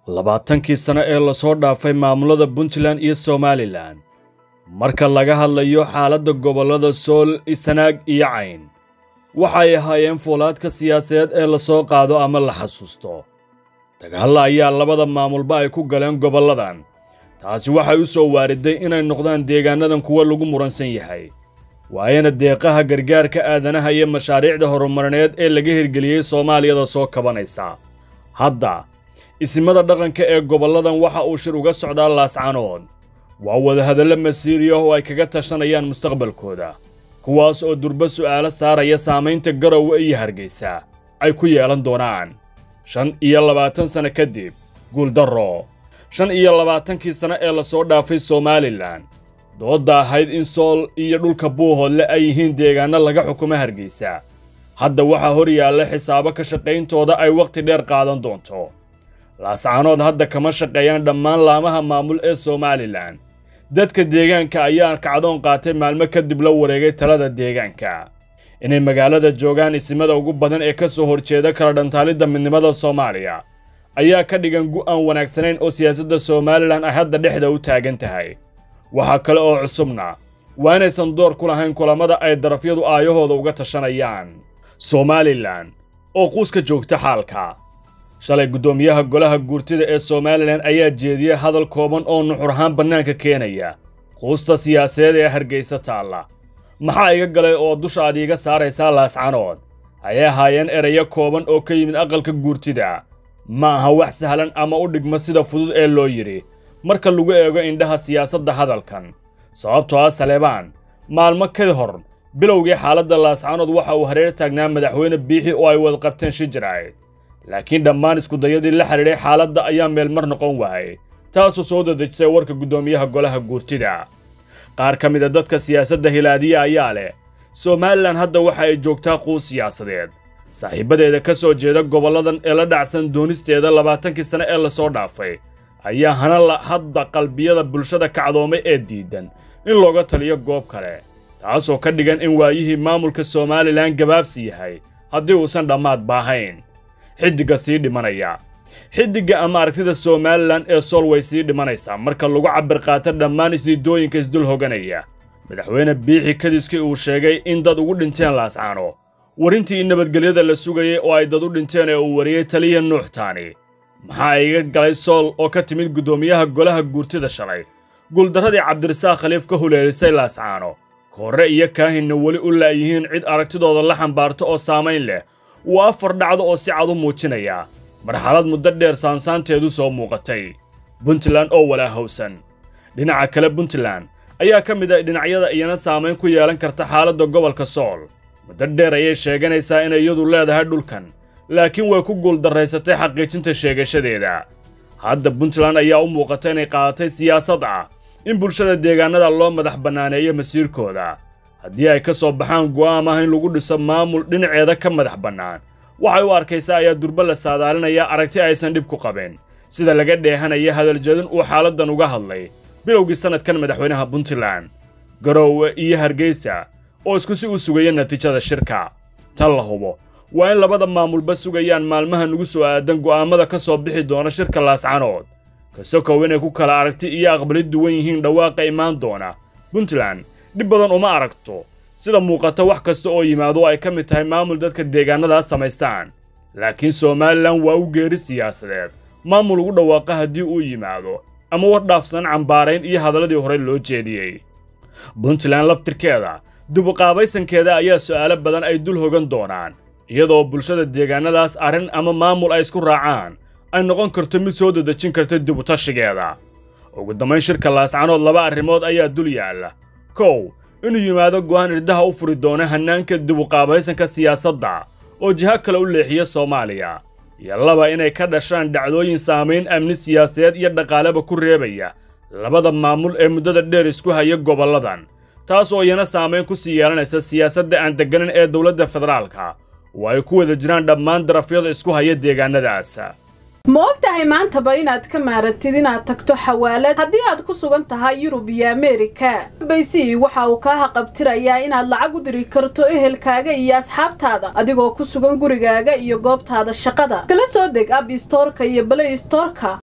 labaatankii sano ee lasoo dhaafay maamulada puntland iyo somalilan marka laga hadlayo xaaladda gobollada sool sanaag iyo cayn waxay ahaayeen fuulaadka siyaasadeed ee lasoo qaado ama la xasuusto dagaalla ayaa labada maamulba ay ku galeen gobolladan taasi waxay u soo waariday inay noqdaan deegaanadan kuwa lagu muransan yahay waayana deeqaha gargaarka aadanaha iyo mashaariicda horumarineed ee laga hirgeliyey soomaaliyada soo kabanaysa hadda isimada dhaqanka ee gobolladan waxa uu shir uga socdaa laascanood waa wadahadallo masiiriya oo ay kaga tashanayaan mustaqbalkooda kuwaas oo durba su'aalo saaraya saamaynta garowe iyo hargaysa ay ku yeelan doonaan shan iyo labaatan sanno kadib guuldarro shan iyo labaatankii sanno ee lasoo dhaafay somalilan doodda ahayd in sool iyo dhulka buuhoodle ay yihiin deegaanno laga xukumo hargaysa hadda waxaa hor yaalla xisaabo ka shaqayntooda ay wakhti dheer qaadan doonto laascanood hadda kama shaqeeyaan dhammaan laamaha maamul ee somalilan dadka deegaanka ayaa kacdoon qaatay maalmo kadib la wareegay talada deegaanka inay magaalada joogaan isimada ugu badan ee ka soo horjeeda kala dhantaalidda midnimada soomaaliya ayaa ka dhigan gu'aan wanaagsanayn oo siyaasadda somalilan ay hadda dhexda u taagan tahay waxaa kale oo cusubna waa inaysan door ku lahayn kulammada ay darafyadu aayahooda uga tashanayaan somalilan oo quuska joogta xaalka shalay guddoomiyaha golaha guurtida ee somalilan ayaa jeediyey hadal kooban oo nuxur ahaan bannaanka keenaya quusta siyaasadeed ee hargaysa taalla maxaa iga galay oo dusha aad iiga saaraysaa laascanood ayay ahaayeen erayo kooban oo ka yimid aqalka guurtida ma aha wax sahlan ama u dhigma sida fudud ee loo yidhi marka lagu eego indhaha siyaasadda hadalkan sababtoo ah saleebaan maalmo ka hor bilowgii xaaladda laascanood waxa uu hareer taagnaa madaxweyne biixi oo ay wada qabteen shijirayd laakiin dhammaan iskudayadii la xidhiidhay xaaladda ayaa meelmar noqon waayey taasoo soo dadejisay warka guddoomiyaha golaha guurtida qaar ka mida dadka siyaasadda hilaadiya ayaa leh somalilan hadda waxa ay joogtaa quus siyaasadeed saaxiibbadeeda ka soo jeeda gobolladan ee la dhacsan doonisteeda labaatankii sane ee lasoo dhaafay ayaa hana la hadda qalbiyada bulshada kacdoomay ee diidan in looga taliyo goob kale taasoo ka dhigan in waayihii maamulka somalilan gabaabsi yahay haddii uusan dhammaad baahayn xiddigga sii dhimanaya xiddigga ama aragtida somalilan ee sool way sii dhimanaysaa marka lagu cabir qaato dhammaan isiidooyinka isdul hoganaya madaxweyne biixi kadiskii uu sheegay in dad ugu dhinteen laascaano warintii in nabadgelyada la sugayay oo ay dad u dhinteen ee uu wariyey taliya nuuxtaani maxaa iga galay sool oo ka timid guddoomiyaha golaha guurtida shalay guuldarradii cabdirasaaq khaliif ka huleelisay laascaano koorre iyo kaahinna weli u la'yihiin cid aragtidooda la xambaarto oo saamayn leh waa afar dhacdo oo si cad u muujinaya marxalad muddo dheer saansaanteedu soo muuqatay puntland oo walaahowsan dhinaca kale puntland ayaa ka mid ah dhinacyada iyana saamayn ku yeelan karta xaaladda gobolka sool muddo dheer ayay sheeganaysaa inay iyadu leedahay dhulkan laakiin way ku guuldarraysatay xaqiijinta sheegashadeeda hadda puntland ayaa u muuqata inay qaadatay siyaasad ah in bulshada deegaanada loo madax bannaaneeyo masiirkooda haddii ay ka soo baxaan go'aam ah in lagu dhiso maamul dhinaceeda ka madax bannaan waxay u arkaysaa ayaa durba la saadaalinayaa aragti aysan dhib ku qabin sida laga dheehanaya hadaljeedin uu xaaladdan uga hadlay bilowgii sannadkan madaxweynaha puntland garoowe iyo hargeysa oo isku si u sugaya natiijada shirka tan la hubo waa in labada maamulba sugayaan maalmaha nugu soo aadan go'aammada ka soo bixi doona shirka laascanood kasokow inay ku kala aragti iyo aqbalid duwan yihiin dhawaaqa imaan doona puntland dhib badan uma aragto sida muuqata wax kasta oo yimaado ay ka mid tahay maamul dadka deegaanadaas samaystaan laakiin somalilan waa u geeri siyaasadeed maamul ugu dhawaaqa haddii uu yimaado ama war dhaafsan cambaarayn iyo hadalladii horey loo jeediyey puntland laftirkeeda dubuqaabaysankeeda ayaa su'aalo badan ay dul hogan doonaan iyadoo bulshada deegaanadaas arrin ama maamul ay isku raacaan ay noqon karto mid soo dadejin karta dibutashigeeda ugu dambayn shirka laascanood laba arrimood ayaa dul yaalla kow inuu yimaado go'aan irdaha u furi doona hannaanka dibuqaabaysanka siyaasadda oo jiho kale u leexiya soomaaliya iyo laba inay ka dhashaan dhacdooyin saamayn amni siyaasadeed iyo dhaqaaleba ku reebaya labada maamul ee muddada dheer isku haya gobolladan taas oo iyana saamayn ku sii yeelanaysa siyaasadda aan degganan ee dowladda federaalka oo ay ku wada jiraan dhammaan darafyada isku haya deegaanadaas ma og tahay maantaba inaad ka maarantid inaad tagto xawaalad haddii aad ku sugan tahay yurub iyo ameerika baysi waxa uu kaa haqabtirayaa inaad lacag u diri karto ehelkaaga iyo asxaabtaada adigoo ku sugan gurigaaga iyo goobtaada shaqada kala soo deg ab istoorka iyo balay istoorka